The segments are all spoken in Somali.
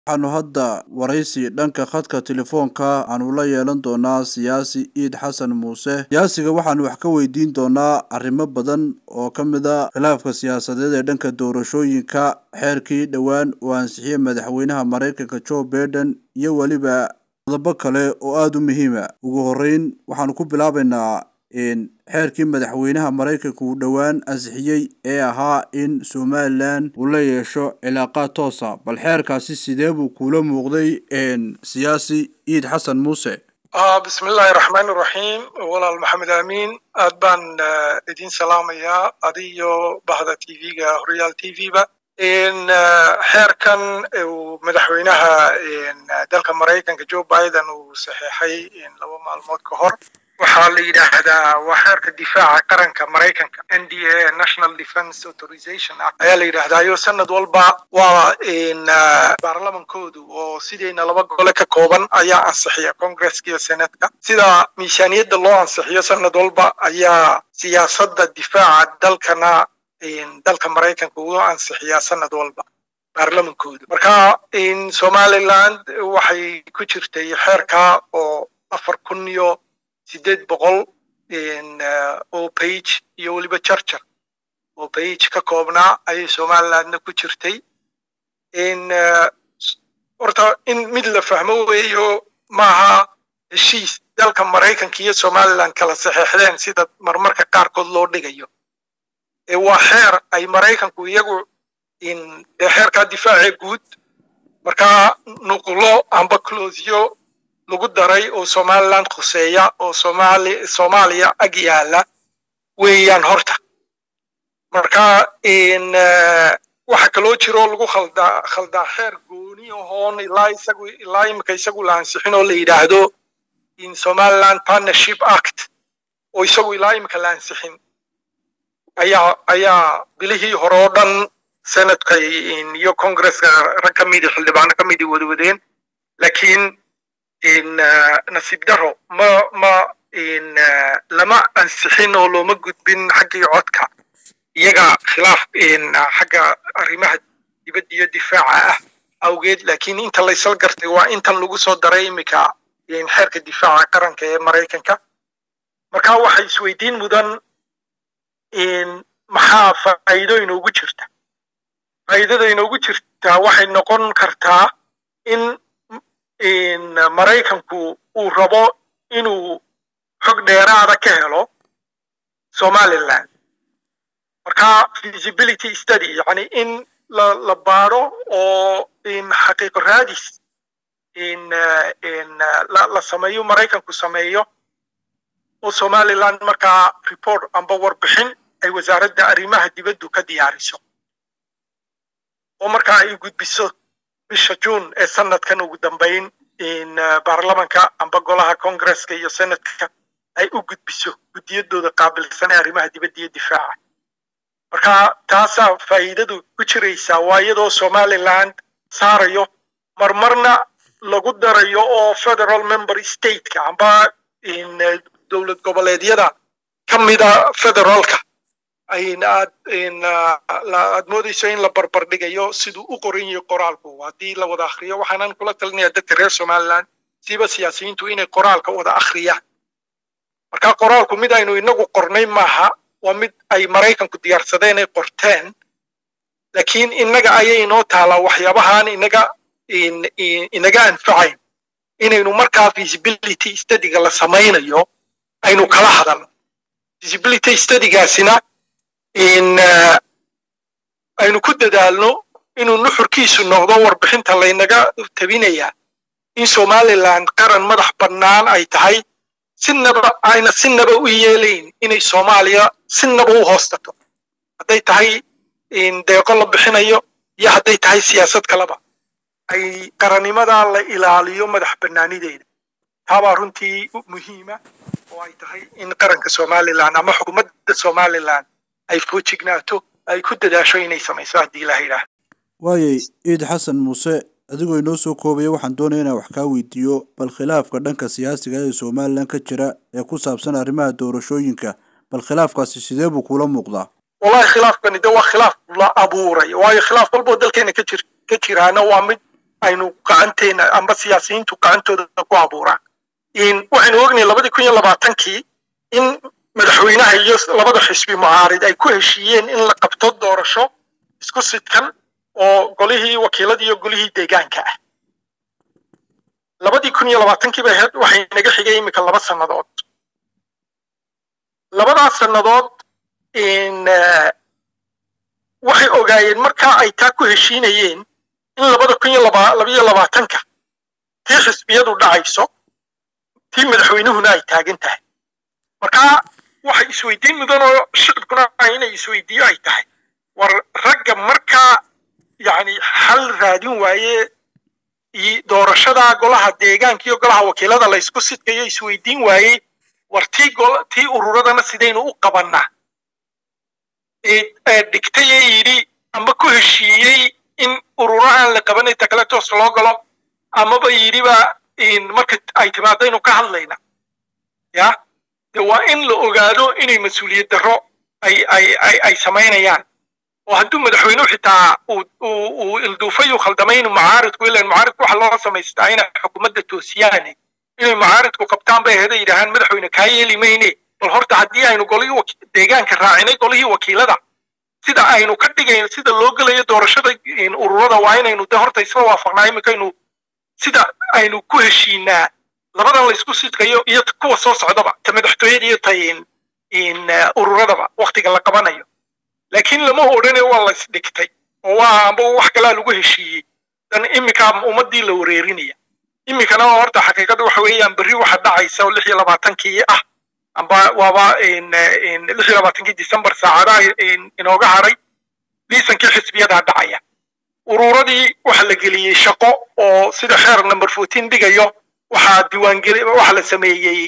waxaanu hadda waraysi dhanka khadka telefoonka aanu la yeelan doonaa siyaasi iid xasan muuse siyaasiga waxaanu wax ka weydiin doonaa arrimo badan oo ka mid a khilaafka siyaasadeed ee dhanka doorashooyinka xeerkii dhowaan uu ansixiyey madaxweynaha maraykanka joe baiden iyo weliba qodobo kale oo aada u muhiima ugu horeyn waxaanu ku bilaabaynaa xeerkii madaxweynaha maraykanka uu dhowaan ansixiyey ee ahaa in somalilan uu la yeesho cilaaqaad toosa bal xeerkaasi sidee buu kuula muuqday siyaasi iid xasan muuse bismi illaahi raxmaan iraxiim walaal maxamed amiin aad baan idin salaamayaa adiyo bahda t v-ga horyaal t v-ba xeerkan uu madaxweynaha dalka maraykanka joe biden uu saxeexay laba maalmood ka hor waxaa la yidhaahdaa waa xeerka difaaca qaranka maraykanka n d a national defense authorization act ayaa la yidhahdaayo sanad walba waa baarlamankoodu oo sidayna laba gole ka kooban ayaa ansixiya congresska iyo senatka sida miisaaniyadda loo ansixiyo sanad walba ayaa siyaasadda difaaca dalkana dalka maraykanka uu ansixiyaa sanad walba baarlamankoodu marka somaliland waxay ku jirtay xeerka oo afar kun iyo sideed boqol oo page iyo weliba jarjar oo page ka koobnaa ayay somalilandna ku jirtay horta in mid la fahmo weeyo maaha heshiis dalka maraykanka iyo somaliland kala saxeexdeen sida marmarka qaarkood loo dhigayo waa xeer ay maraykanku iyagu dee xeerkaa difaacee guud markaa nuqulo amba closyo lagu daray oo somaliland khuseeya oo somali soomaaliya ag yaala weeyaan horta marka waxa kaloo jiroo lagu khaldaa khaldaa xeer gooni ahoon ilaa isagu ilaa imika isagu la ansixin oo la yidhaahdo in somaliland partnership act oo isagu ilaa imika la ansixin ayaa ayaa bilihii hore oo dhan senadka iyo congresska rag ka midi xildhibaano ka midi wadawadeen laakiin nasiib daro ma ma lama ansixin oo looma gudbin xaggii codka iyaga khilaaf xagga arrimaha dibadda iyo difaaca ah awgeed laakiin inta laysal gartay waa intan lagu soo daray imika xeerka difaaca qaranka ee maraykanka marka waxay isweydiin mudan maxaa faa'iido inoogu jirta faa'iidada inoogu jirtaa waxay noqon kartaa in maraykanku uu rabo inuu xog dheeraada ka helo somaliland marka feasibility study yani in la la baadho oo xaqiiqo raadis la sameeyo maraykanku sameeyo oo somaliland markaa report amba warbixin ay wasaaradda arrimaha dibaddu ka diyaariso oo markaa ay gudbiso bisha june ee sanadkan ugu dambayn baarlamanka amba golaha congresska iyo senatka ay u gudbiso guddiyadooda qaabilsan ee arrimaha dibadda iyo difaaca marka taasaa faa'iidadu ku jiraysaa waa iyadoo somaliland saarayo marmarna lagu darayo oo federal member stateka amba dowlad goboleedyada ka mida federaalka aad moodayso in la barbardhigayo siduu u qoran yahay qoraalku haddii la wada akhriyo waxaanan kula talinaya dadka reer somaliland siba siyaasiyiintu inay qoraalka wada akhriyaan marka qoraalku mid aynu inagu qornay maaha waa mid ay maraykanku diyaarsadeen ay qorteen laakiin innaga ayay inoo taalaa waxyaabahaan inaga inaga anfacayn inaynu markaa feasibility studyga la samaynayo aynu kala hadalno feasibility studygaasina in aynu ku dadaalno inuu nuxurkiisu noqdo warbixinta laynaga tabinayaa in somaliland qaran madax bannaan ay tahay sinaba ayna sinaba u yeelayn inay soomaaliya sinaba u hoostato hadday tahay deeqo la bixinayo iyo hadday tahay siyaasad kaleba ay qarannimadaa la ilaaliyo madax bannaanideeda taabaa runtii muhiima oo ay tahay in qaranka somaliland ama xukuumadda somaliland ay foojignaato ay ku dadaasho inay samayso haddii ilaha yidhaah waayay ciid xasan muuse adigoo inoo soo koobaya waxaan doonaya inaan wax kaa weydiiyo bal khilaafka dhanka siyaasiga ee somalilan ka jira ee ku saabsan arrimaha doorashooyinka bal khilaafkaasi sidee buu kula muuqdaa wallahi khilaafkani de waa khilaaf la abuuray waayo khilaaf walboo dalkeena ka jir ka jiraana waa mid aynu gacanteena amba siyaasiyiintu gacantooda ku abuuraan waxaynu ognahay labadii kun iyo labaatankii in madaxweynaha iyo labada xisbi mucaarid ay ku heshiiyeen in la qabto doorasho isku sidkan oo golihii wakiiladii iyo golihii deegaanka ah labadii kun iyo labaatankii bay ahayd waxay naga xigay iminka laba sannadood labadaas sannadood waxay ogaayeen markaa ay taa ku heshiinayeen in labada kun iyo labayo labaatanka tii xisbiyadu dhacayso tii madaxweynuhuna ay taagan tahay markaa waxay isweydiin mudan oo shicibkuna inay isweydiiyo ay tahay war ragga markaa yani xal raadin waaye doorashada golaha deegaanka iyo golaha wakiilada la ysku sidkayo isweydiin waayey war tii tii ururadana sidaynu u qabannaa dhigtay ee yidhi amba ku heshiiyey in ururahan la qabanay takaletos loo galo amaba yidhiba marka ay timaadaynu ka hadlayna ya de waa in la ogaado inay mas-uuliyad darro ay ay ay ay samaynayaan oo hadduu madaxweynuhu xitaa uu ilduufay uu khaldamay inuu mucaaridku ilan mucaaridku waxa loo samaystaa inay xukuumadda toosiyaane inay mucaaridku qabtaan bay aheeda yidhahaan madaxweyne kaa yeeli mayne bal horta haddii aynu golihii deegaanka raacinay golihii wakiilada sida aynu ka dhigayn sida loo gelayo doorashada ururada waa inaynu de horta isla waafaqnaa iminkaynu sida aynu ku heshiinaa labadan la isku sidkayo iyo kuwa soo socdaba ta madaxtooyada iyo ta ururadaba waktiga la qabanayo laakiin lama odhane waa la isdhigtay oo waa amba wax kalaa lagu heshiiyey dan iminkaa ummadii la wareerinaya iminkana horta xaqiiqada waxa weeyaan berri waxa dhacaysa oo lix iyo labaatankii ah amba waaba lix iyo labaatankii december saacadaha inooga haray liisankii xisbiyadaa dhacaya ururadii waxa la geliyey shaqo oo sida xeer number fourteen dhigayo waxaa diiwaangeli waxa la sameeyey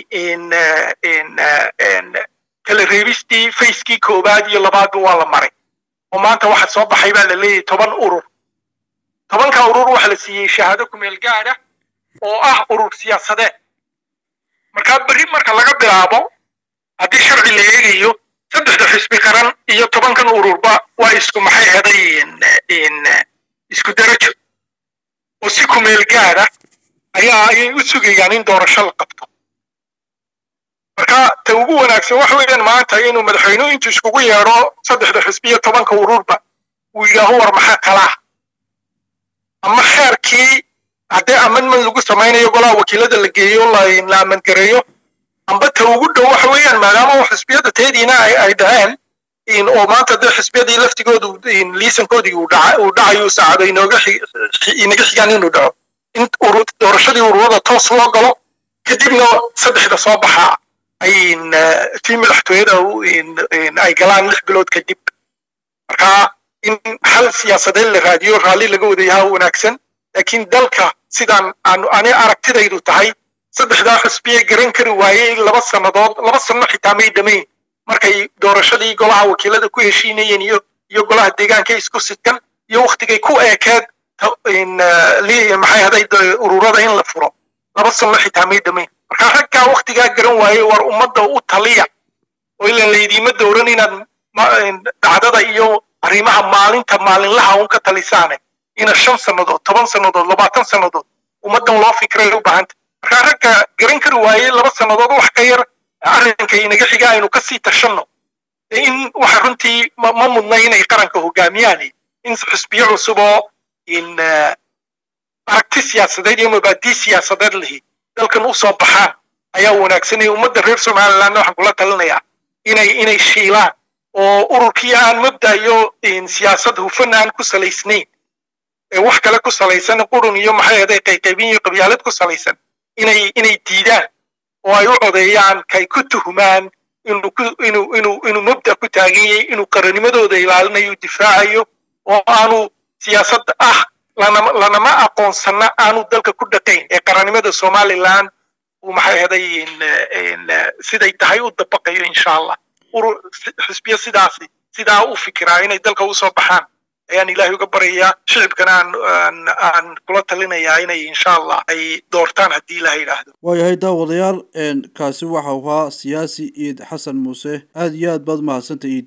kala reebistii facekii koowaad iyo labaadba waa la maray oo maanta waxa soo baxay baa la leeyahay toban urur tobanka urur waxa la siiyey shahaado kumeel gaada oo ah urur siyaasadeed markaa berri marka laga bilaabo haddii sharci la eegayo saddexda xisbi qaran iyo tobankan ururba waa isku maxay heday isku darajo oo si kumeel gaada ayaa ayay u sugayaan in doorasho la qabto marka ta ugu wanaagsan waxa weeyaan maanta inuu madaxweynuhu intuu iskugu yeedho saddexda xisbi iyo tobanka ururba uu yidhaaho war maxaa kalaa ama xeerkii haddii amendment lagu samaynayo golaha wakiilada la geeyo la amandgareeyo amba ta ugu dhow waxa weeyaan maadaama xisbiyada teediina ay dhaheen oo maanta dee xisbiyadii laftigoodu liisankoodii uu dhacayo saacado inooga inaga xigaan inuu dhaco in doorashadii ururada toos loo galo kadibna saddexda soo baxaa ay tii madaxtooyada ay galaan lix bilood kadib marka in hal siyaasadeed la raadiyo raalli laga wadayaha wanaagsan laakiin dalka sidaan ani aragtidaydu tahay saddexdaa xusbiye garan kari waayey laba sannadood laba sanno xitaa may dhamayn markay doorashadii golaha wakiilada ku heshiinayeen iyo iyo golaha deegaanka isku sidkan iyo waktigay ku eekeed maxay haday ururada in la furo laba sanno xitaa may dhamayn marka raggaa waktigaa garan waayey war ummadda u taliya oo ilan laydiima dowran inaad dhacdada iyo arrimaha maalinta maalinlaha un ka talisaane ina shan sannadood toban sannadood labaatan sannadood ummaddan loo fikray u baahanta marka ragga garan kari waayey laba sannadood wax ka yar arrinka inaga xiga aynu kasii tashanno in waxa runtii ma mudna inay qaranka hogaamiyaan in xusbiyo cusub oo in aragti siyaasadeed iyo mabaadii siyaasadeed lihi dalkan u soo baxaan ayaa wanaagsanaya ummadda reer somalilandna waxaan kula talinayaa inay inay shiilaan oo ururkii aan mabda iyo siyaasad hufan aan ku salaysnayn ee wax kale ku salaysan qurun iyo maxay ahaday qayqaybin iyo qabyaalad ku salaysan inay inay diidaan oo ay u codeeyaan kay ku tuhumaan inuu ku inuu inuu inuu mabda ku taaganyay inuu qaranimadooda ilaalinayo difaacayo oo aanu siyaasad ah lanama lanama aqoonsana aanu dalka ku dhaqayn ee qarannimada somaliland uu maxay ahaday siday tahay u dabaqayo insha allah urur xisbiya sidaasi sidaa u fikiraa inay dalka usoo baxaan ayaan ilaahay uga baryayaa shicibkana aan aan aan kula talinayaa inay insha allah ay doortaan haddii ilahay yidhaahdo waayahay daawadayaal kaasi waxa uu ahaa siyaasi iid xasan muuse aada iyo aad baad mahadsanta iid